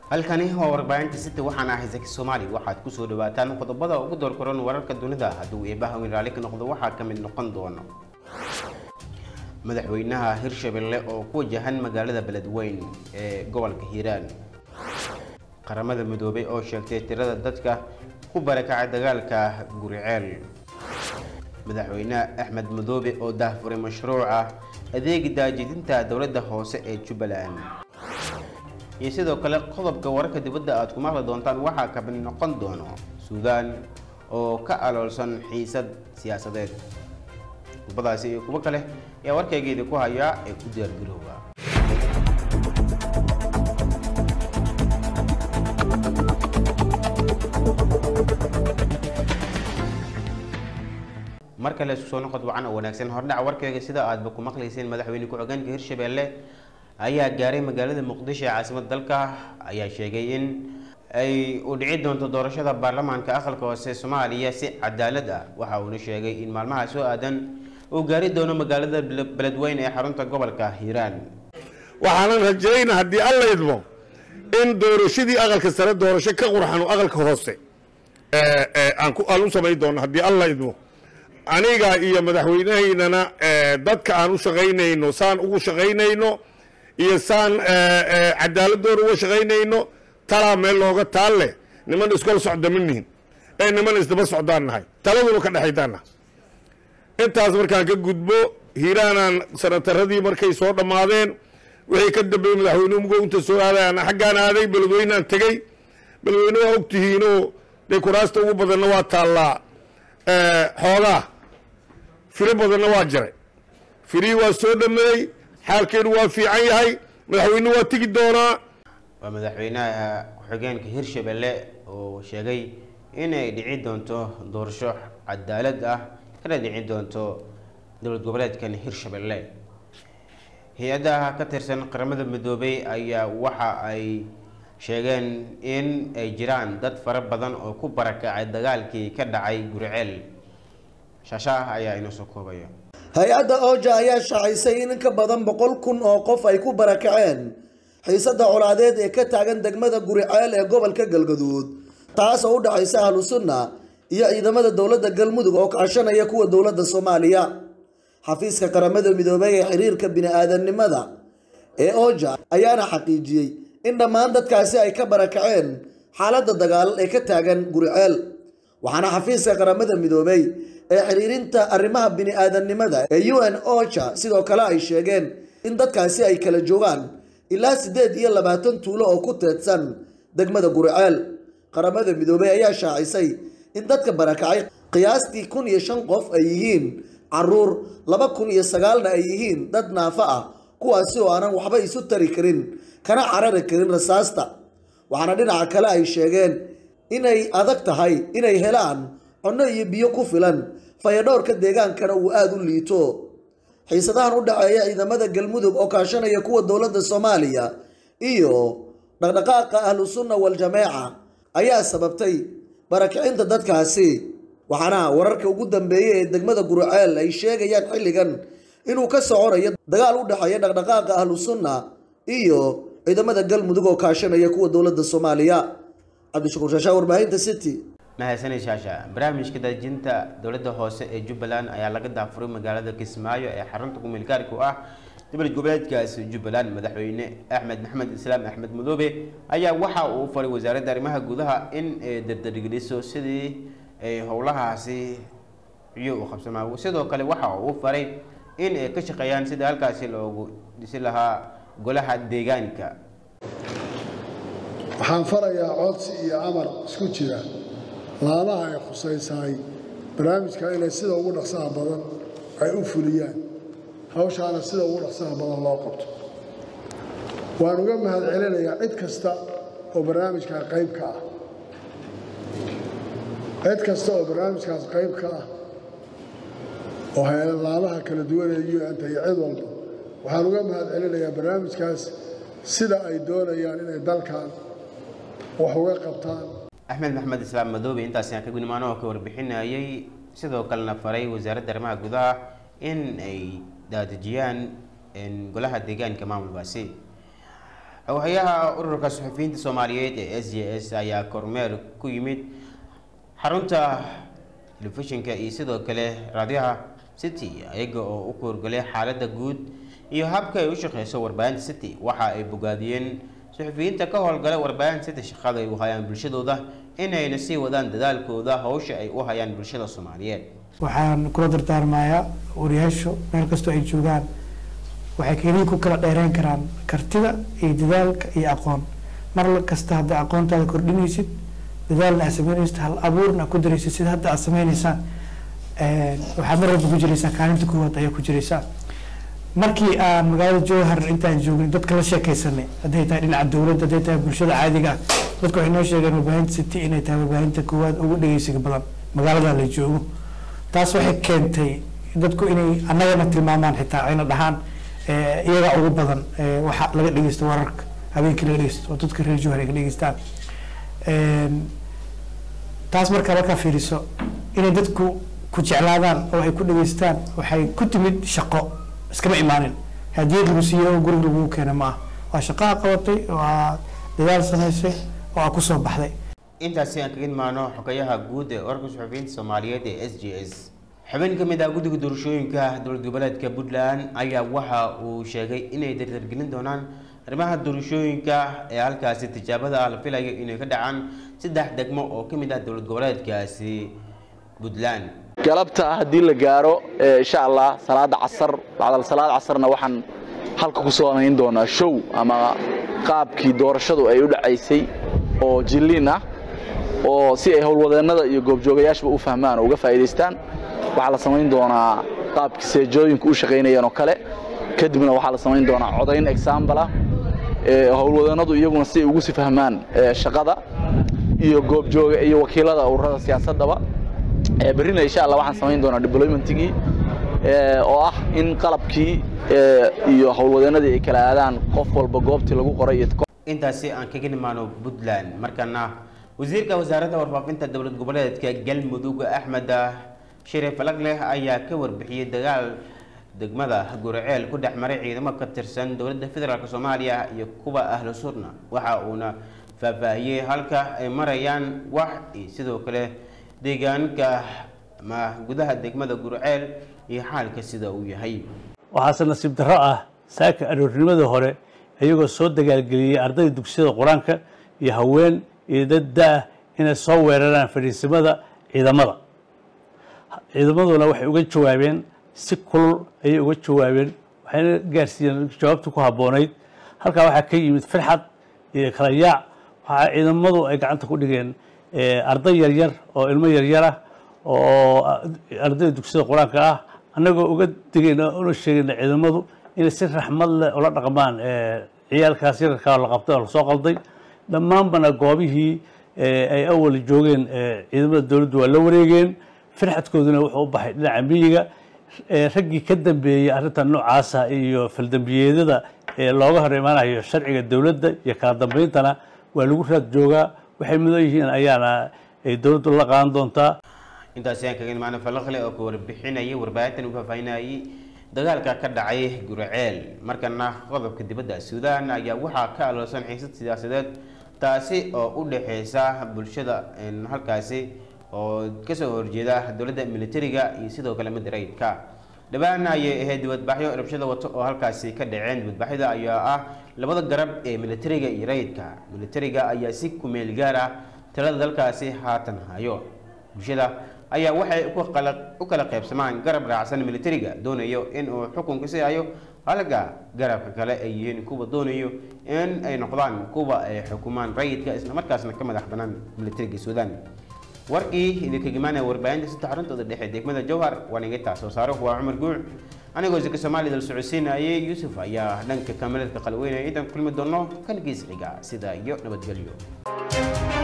halkani waa warbaahinta city waxaan ahay zaki soomaali waxaad kusoo dhawaataan qodobada ugu doorkoran wararka dunida hadduu eebaha weyn raalli ka noqdo waxaa ka mid noqon doono madaxweynaha hirshabelle oo ku wajahan magaalada beledweyn ee gobolka hiiraan qaramada midoobay oo sheegtay tirada dadka ku barakacay dagaalka guriceel madaxweyne axmed madoobe oo daahfuray mashruuca adeegi daajidinta dowladda hoose ee jubbaland iyo sidoo kale qodobka wararka dibadda aad ku maqli doontaan waxaa ka mid noqon doono suudaan oo ka aloolsan xiisad siyaasadeed qodobadaasi iyo kuwo kale ayaa warkaygeeda ku hayaa ee ku diyaargarooba mar kale isku soo noqod wacan oo wanaagsan hordhaca warkayga sida aadba ku maqlayseen madaxweyne ku-xigeenka hirshabelle ayaa gaaray magaalada muqdisho ee caasimada dalka ayaa sheegay in ay u dhici doonto doorashada baarlamaanka aqalka hoose soomaaliya si cadaalad ah waxa uuna sheegay in maalmaha soo aadan uu gaari doono magaalada beledweyne ee xarunta gobolka hiiraan waxaanan rajayna haddii alla idmo in doorashadii aqalka sare doorasho ka qurxan oo aqalka hoose aan u samayn doono haddii alla idmo aniga iyo madaxweynahaynana dadka aan u shaqaynayno saan ugu shaqaynayno iyo saan cadaaladooda uga shaqaynayno talaa meel looga taal leh niman iskol socda ma nihin ee niman isdaba socdaan nahay taladuna ka dhexaydaan nahay intaas markaan ka gudbo hiiraanaan sanataradii markay soo dhammaadeen wixii ka dambeeyey madaxweynuhu mugo inta soo aaday ana xaggaan aaday beledweynaan tegey beledweyne waa ogtihiinoo dee kuraasta ugu badanna waa taallaa xoogaa filo badanna waa jiray filihii waa soo dhameeyey xaalkeenu waa fiican yahay madaxweynuhu waa tegi doonaa waa madaxweynaha ku-xigeenka hirshabelle oo sheegay inay dhici doonto doorasho cadaalad ah kana dhici doonto dowlad goboleedkan hirshabelle hay-adaha ka tirsan qaramada midoobay ayaa waxa ay sheegeen in ay jiraan dad fara badan oo ku barakacay dagaalkii ka dhacay guriceel shaashaah ayaa inoo soo koobaya hay-adda ooja ayaa shaacisay in in ka badan boqol kun oo qof ay ku barakaceen xiisadda colaadeed ee ka taagan degmada guriceel ee gobolka galgaduud taas oo u dhexaysa ahlu sunna iyo ciidamada dowladda galmudug oo kaashanaya kuwa dowladda soomaaliya xafiiska qaramada midoobay ee xiriirka bini-aadamnimada ee ooja ayaana xaqiijiyey in dhammaan dadkaasi ay ka barakaceen xaaladda dagaal ee ka taagan guriceel waxaana xafiiska qaramada midoobay ee xiriirinta arrimaha bini-aadamnimada ee u n ocha sidoo kale ay sheegeen in dadkaasi ay kala joogaan ilaa siddeed iyo labaatan tuulo oo ku teedsan degmada guriceel qaramada midoobey ayaa shaacisay in dadka barakacay qiyaastii kun iyo shan qof ay yihiin caruur laba kun iyo sagaalna ay yihiin dad naafo ah kuwaasi oo aanan waxba isu tari karin kana carari karin rasaasta waxaana dhinaca kale ay sheegeen inay adag tahay inay helaan cunno iyo biyo ku filan fayadhowrka deegaankana uu aada u liito xiisadahan u dhexeeya ciidamada galmudug oo kaashanaya kuwa dowladda soomaaliya iyo dhaqdhaqaaqa ahlu sunna wal-jameeca ayaa sababtay barakicinta dadkaasi waxaana wararka ugu dambeeyey ee degmada guriceel ay sheegayaan xilligan inuu ka soconayo dagaal u dhexeeya dhaqdhaqaaqa ahlu sunna iyo ciidamada galmudug oo kaashanaya kuwa dowladda soomaaliya cabdishakuur shaashaa warbaahinta city mahadsanid shaasha barnaamijka daajinta dowladda hoose ee jubbaland ayaa laga daafuray magaalada kismaayo ee xarunta kumilgaarka u ah dowlad goboleedkaasi jubbaland madaxweyne axmed maxamed islaam axmed madoobe ayaa waxa uu faray wasaaradda arrimaha gudaha in ay dardargeliso sidii ay howlahaasi iyo u qabsamaa sidoo kale waxa uu faray in ay ka shaqeeyaan sidii halkaasi loogu dhisi lahaa golaha deegaanka waxaan farayaa codsi iyo amar isku jira laamaha ay khusaysahay barnaamijka inay sida ugu dhaqsaha badan ay u fuliyaan hawshaana sida ugu dhaqsaha badan loo qabto waan uga mahad celinayaa cid kasta oo barnaamijkaa qayb ka ah cid kasta oo barnaamijkaas qayb ka ah oo laamaha kala duwan ee un-ta iyo cid walba waxaan uga mahad celinayaa barnaamijkaas sida ay doonayaan inay dalkan wax uga qabtaan axmed maxamed islaam madoobe intaasi aan ka gudnimaano oo ka warbixinayay sidoo kalena faray wasaaradda arrimaha gudaha in ay daadejiyaan golaha deegaanka maamulkaasi xoghayaha ururka suxufiyiinta soomaaliyeed ee s j s ayaa kormeer ku yimid xarunta telefishinka iyo sidoo kale raadiyaha city iyaga oo u koorgalay xaaladda guud iyo habka ay u shaqeyso warbaahinta city waxa ay bogaadiyeen suxufiyiinta ka howlgala warbaahinta city shaqada ay u hayaan bulshadooda inayna sii wadaan dadaalkooda howsha ay u hayaan bulshada soomaaliyeed waxaan kula dardaarmayaa wariyaashu meel kastoo ay joogaan waxay keliya ku kala dheereyn karaan kartida iyo dadaalka iyo aqoon mar kasta hadda aqoontaada kordhinaysid dadaalna aad sameynaysid hal abuurna aad ku daraysid sida hadda aad sameynaysaan waxaad mar walba ku jiraysaa kaalinta koowaad ayaa ku jiraysaa markii aan magaalada jowhar intaan joognay dadka la sheekaysanay hadday tahay dhinaca dowladda hadday tahay bulshada caadiga ah dadku waxay noo sheegeen warbaahinta city inay tahay warbaahinta koowaad ugu dhegeysiga badan magaalada la joogo taas waxay keentay dadku inay annagana tilmaamaan xitaa ayna dhahaan iyaga ugu badan waxa laga dhegeysto wararka habeenkii laga dhegeysto oo dadka reer jowhar ay ka dhegeystaan taas markaa markaa fiiriso inay dadku ku jeclaadaan oo ay ku dhageystaan waxay ku timid shaqo iskama imaanin hadiyad lagu siiye oo guriga lagu keena ma ah waa shaqaa qabatay waa dadaal samaysay oo aa kusoo baxday intaasi aan kaga imaano xogayaha guud ee wararka suxufiyiinta soomaaliyeed ee s j s xubin ka mid ah guddiga doorashooyinka dowlad goboleedka puntland ayaa waxa uu sheegay inay dardargelin doonaan arrimaha doorashooyinka ee halkaasi tijaabada ah la filayo inay ka dhacaan saddex degmo oo ka mid ah dowlad goboleedkaasi puntland galabta haddii la gaaro insha allah salaada casar bacdal salaad casarna waxaan halka ku soonayn doonaa show ama qaabkii doorashadu ay u dhacaysay oo jilliin ah oo si ay howlwadeennada iyo goobjoogayaashba u fahmaan oo uga faa'iidaystaan waxaa la samayn doonaa qaabkii seejooyinku u shaqaynayeen oo kale kadibna waxaa la samayn doonaa codayn exaambala howlwadeennadu iyaguna si ay ugu si fahmaan shaqada iyo goobjooga iyo wakiilada ururada siyaasaddaba berrina insha allah waxaan samayn doonaa deploymentigii oo ah in qalabkii iyo howlwadeennadii ay kala aadaan qof walba goobtii lagu qoray iyo intaasi aan kaga nimaano puntland markana wasiirka wasaaradda warfaafinta dowlad goboleedka galmudug axmed shariif falagleh ayaa ka warbixiyey dagaal degmada guriceel ku dhex maray ciidamo ka tirsan dowladda federaalk soomaaliya iyo kuwa ahlu sunna waxa uuna faahfaahiyey halka ay marayaan wax iyo sidoo kale deegaanka ama gudaha degmada guriceel iyo xaalka sida uu yahay waxaase nasiib darro ah saaka aroornimadii hore iyagoo soo dagaalgeliyey ardayda dugsiyada qur-aanka iyo haween iyo dad da-ah inay soo weeraraan fadhiisimada ciidamada ciidamaduna waxay uga jawaabeen si kulul ayay uga jawaabeen waxayna gaarsiiyeen jawaabta ku habboonayd halkaa waxaa ka yimid firxad iyo kala yaac waxaa ciidamadu ay gacanta ku dhigeen arday yaryar oo ilmo yaryar ah oo ardayda dugsiyada qur-aanka ah annagoo uga digayna una sheegayna ciidamadu inay si raxmad leh ula dhaqmaan ciyaalkaas yararkaa la qabtay oo lasoo qalday dhammaanbana goobihii ay awal joogeen ciidamada dowladdu waa la wareegeen firxadkooduna wuxuu u baxay dhinaca miyiga raggii ka dambeeyey arrintan noocaasa iyo faldambiyeedyada ee looga hor imaanayo sharciga dowladda iyo kala dambeyntana waa lagu raad joogaa waxay mudan yihiin ayaana ay dowladdu la qaadan doontaa intaasi aan kaga imaano falaqle oo ka warbixinayay warbaahintan u faahfaahinayay dagaalka ka dhacay guriceel markana qodobka dibadda suudaan ayaa waxaa ka aloosan xiisad siyaasadeed taasi oo u dhexeysa bulshada halkaasi oo kasoo horjeeda dowladda militariga iyo sidoo kale midda rayidka dhawaan ayay ahayd dibadbaxyo rabshada wato oo halkaasi ka dhaceen dibadbaxyada ayaa ah labada garab ee militariga iyo rayidka militariga ayaa si kumeel gaar ah talada dalkaasi haatan hayo bulshada ayaa waxay u kala qaybsamaan garab raacsan militariga doonayo in uu xukunka si hayo halka garabka kale ay yihiin kuwa doonayo in ay noqdaan kuwa ay xukumaan rayidka islamarkaasna ka madax banaan militariga suudaan warkii idinka gimaanaya warbaahinta saddex xaruntooda dhexe degmada jowhar waan iga taas soo saaro waa cumar guuc anigoo zika soomaalida la socodsiinayay yuusuf ayaa dhanka kamaladka qalweynaya intaan kulmi doono kan gees xiga sida iyo nabadgelyo